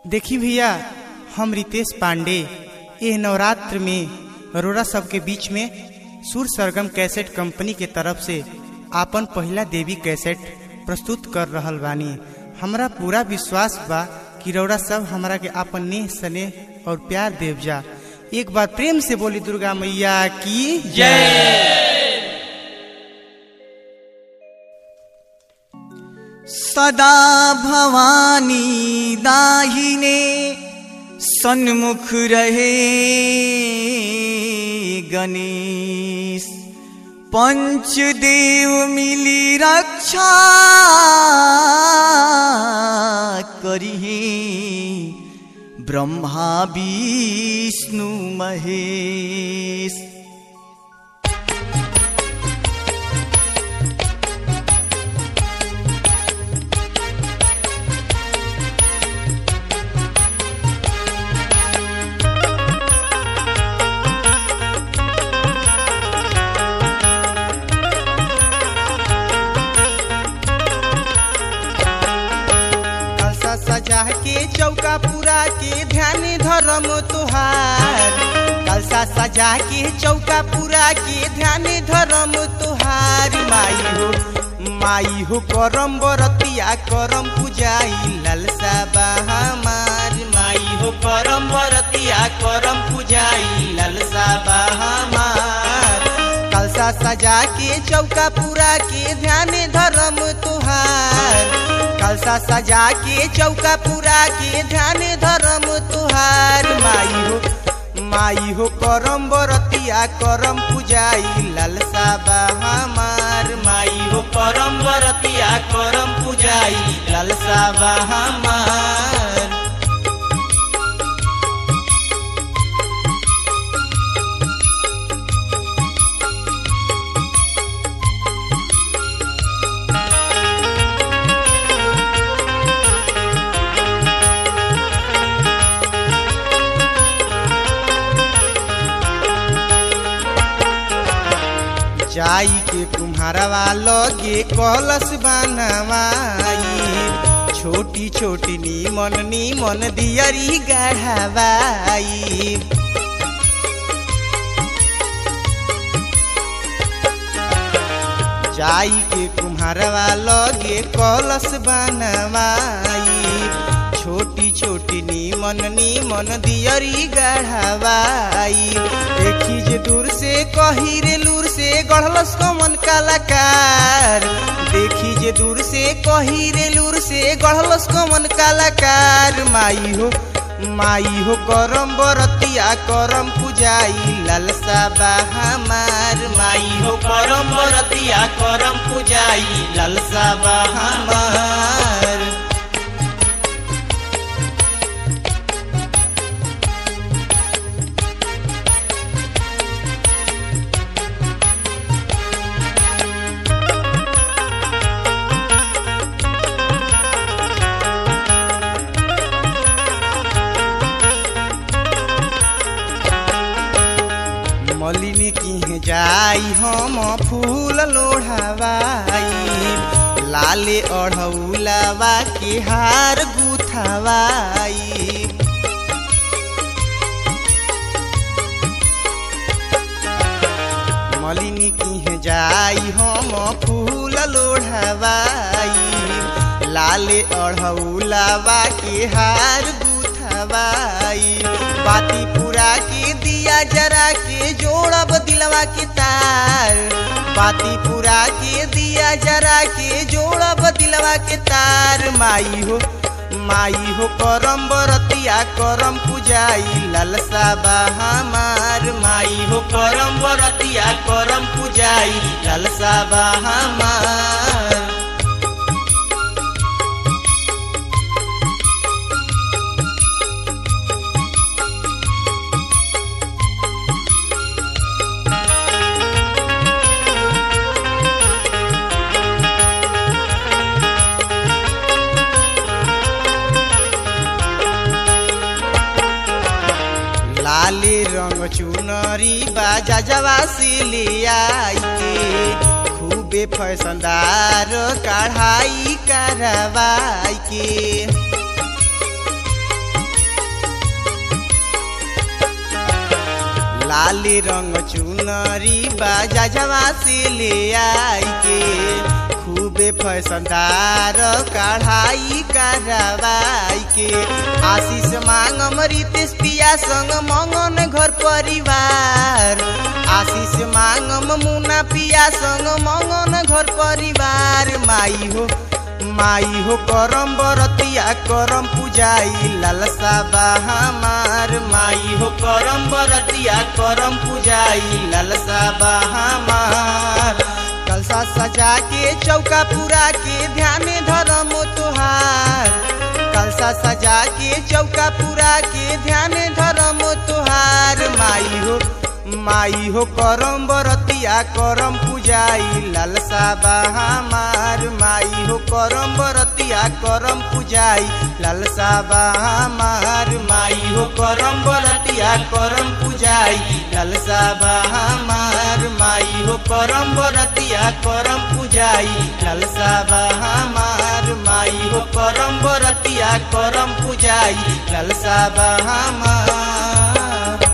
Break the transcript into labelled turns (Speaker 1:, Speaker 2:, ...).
Speaker 1: देखी भैया हम रितेश पांडे ये नवरात्र में अरोरा सबके बीच में सुर सरगम कैसेट कंपनी के तरफ से आपन पहला देवी कैसेट प्रस्तुत कर रहल बानी हमरा पूरा विश्वास बा कि रौरा सब हमरा के आपन नेह स्नेह और प्यार देव जा एक बार प्रेम से बोली दुर्गा मैया की
Speaker 2: सदा भवानी दाहिने सन्मुख रहे गणेश पंचदेव मिली रक्षा करिहे ब्रह्मा विष्णु महेश
Speaker 1: कलसा सजा के चौका पूरा के ध्यान धर्म तुहार कलसा सजा के चौका पूरा के ध्यान धर्म तुहार माई हो माई हो करम बरतिया करम पूजाई ललसा बहामार माई हो करम बरतिया करम पूजाई ललसा बहामार कलसा सजा के चौका पूरा के ध्यान धर्म तुहार कलसा सजा के चौका पूरा के ध्यान धर्म तुहार माई हो माई हो करम बरतिया करम पूजाई ललसा बहामार माई हो करम बरतिया करम पूजाई ललसा बहामार जाई के कुम्हारवा लगे कलश बनवाई छोटी छोटी नीमन नीमन दियरी गढ़वाई जाई के कुम्हारवा लगे कलश बनवाई छोटी छोटी नीमन नीमन दियरी गढ़वाई देखी जे दूर से कही रे लूर से गढ़लस कमन कलाकार देखी जे दूर से कही रे लूर से गढ़लस कमन कलाकार माई हो माई हो करम बरतिया करम पूजाई ललसा बहामार माई हो करम बरतिया करम पूजाई ललसा बहामार मलिनी की जाई हम फूल लोढ़ावाई लाले अढ़ौलावा के हार गुथावाई मलिनी की जाई हम फूल लोढ़ावाई लाले अढ़ौलावा के हार गुथावाई बाती पूरा के दिया जरा के जोड़ब दिलवा के तार बाती पूरा के दिया जरा के जोड़ब दिलवा के तार माई हो माई हो करम बरतिया करम पूजाई ललसा बहामार माई हो करम बरतिया करम पूजाई ललसा बहामार लाले रंग चुनरी बाजा जवा से ले आई के खूबे फैसनदार कढ़ाई करवाई के लाली रंग चुनरी बाजा जवा से ले आई के खूबे फैसनदार कढ़ाई करवाई के आशीष मांगम रितेश पिया संग मंगन घर परिवार आशीष मांगम मुना पिया संग मंगन घर परिवार माई हो माई हो करम बरतिया करम पूजाई लालसा बा हमार माई हो करम बरतिया करम पूजाई लालसा बा हमार कलसा सजा के चौका पूरा के ध्यान धरम तुहार कलसा सजा के चौका पूरा के ध्यान धरम तुहार माई हो माई हो करम बरतिया करम पूजाई लालसा बा हमार माई हो करम बरतिया करम पूजाई लालसा बा हमार माई हो करम बरतिया करम पूजाई लालसा बा हमार माई हो करम बरतिया करम पूजाई लालसा बा हमार माई हो करम बरतिया करम पूजाई लालसा बा हमार